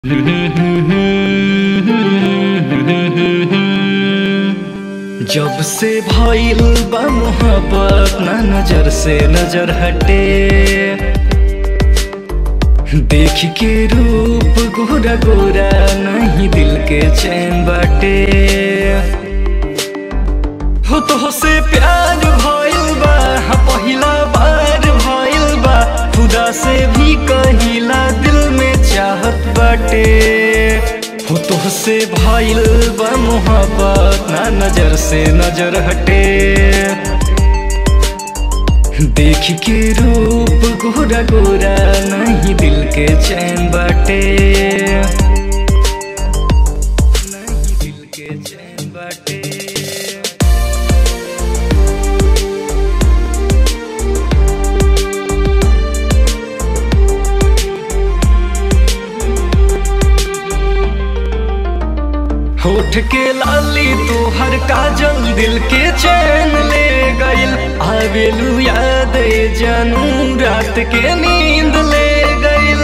जब से भइल बा मोहब्बत ना नजर से नजर हटे देख के रूप गोरा गोरा नहीं दिल के चैन बाटे हो तो से प्यार भइल बा हा पहिला बार भइल बा खुदा से भी कहिला दिल में चाहत बाटे हो तो से भइल बा मोहब्बत ना नजर से नजर हटे देख के रूप गोरा गोरा नहीं दिल के चैन बाटे नहीं दिल के चैन बाटे होठ के लाली तू हर काजल दिल के चैन ले गइल आवेलू याद जानू रात के नींद ले गइल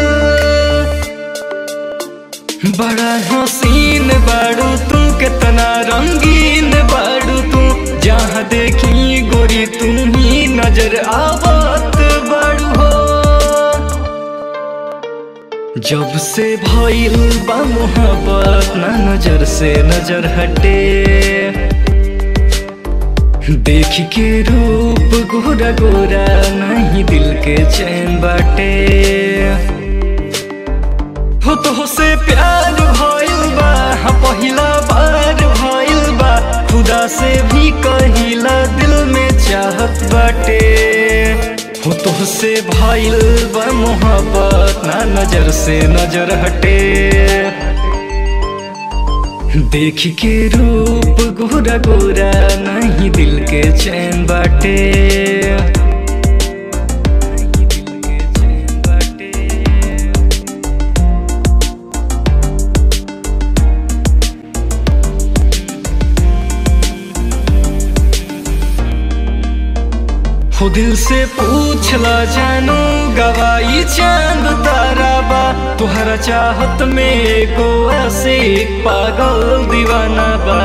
बड़ा हसीन बाड़ू तू कितना रंगीन बाड़ू तू जहाँ देखी गोरी तू ही नजर आवत बाड़ू हो जब से भइल बा मोहब्बत ना नजर से नजर हटे देख के रूप गोरा गोरा नहीं दिल के चैन बाटे हो तो से प्यार भइल बा हा पहिला बार भइल बा खुदा से भी कहिला दिल में चाहत बाटे हो तो से भइल बा मोहब्बत ना नजर से नजर हटे देख के रूप गोरा गोरा नहीं दिल के चैन बाटे नहीं दिल के चैन बाटे हो दिल से पूछला जानू गवाई चांद तारा बा तुहरा चाहत में एगो ऐसे पागल दीवाना बा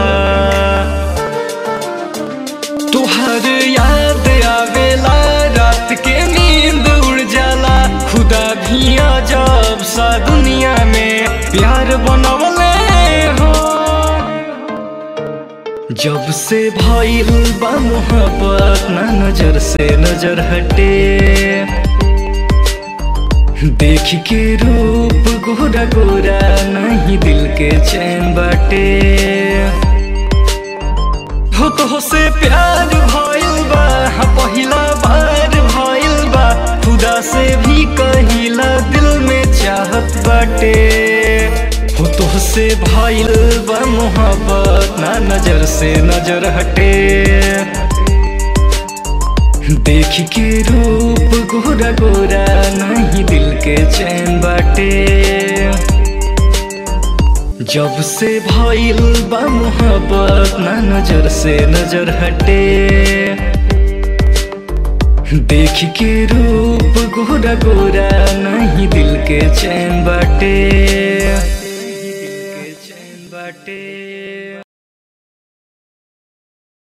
तुहर याद आवेला रात के नींद उड़ जाला खुदा भी अजब सा दुनिया में प्यार बनवले हो जब से भइल बा मोहब्बत ना नजर से नजर हटे देख के रूप गोरा गोरा नहीं दिल के चैन बाटे हो तो से प्यार भइल बा हा पहिला बार भइल बा खुदा से भी कहिला दिल में चाहत बाटे हो तो से भइल बा मोहब्बत ना नजर से नजर हटे देख के रूप गोरा गोरा नहीं दिल के चैन बाटे जब से भइल बा मोहब्बत ना नजर से नजर हटे देख के रूप गोरा गोरा नहीं दिल के चैन बाटे दिल के चैन बाटे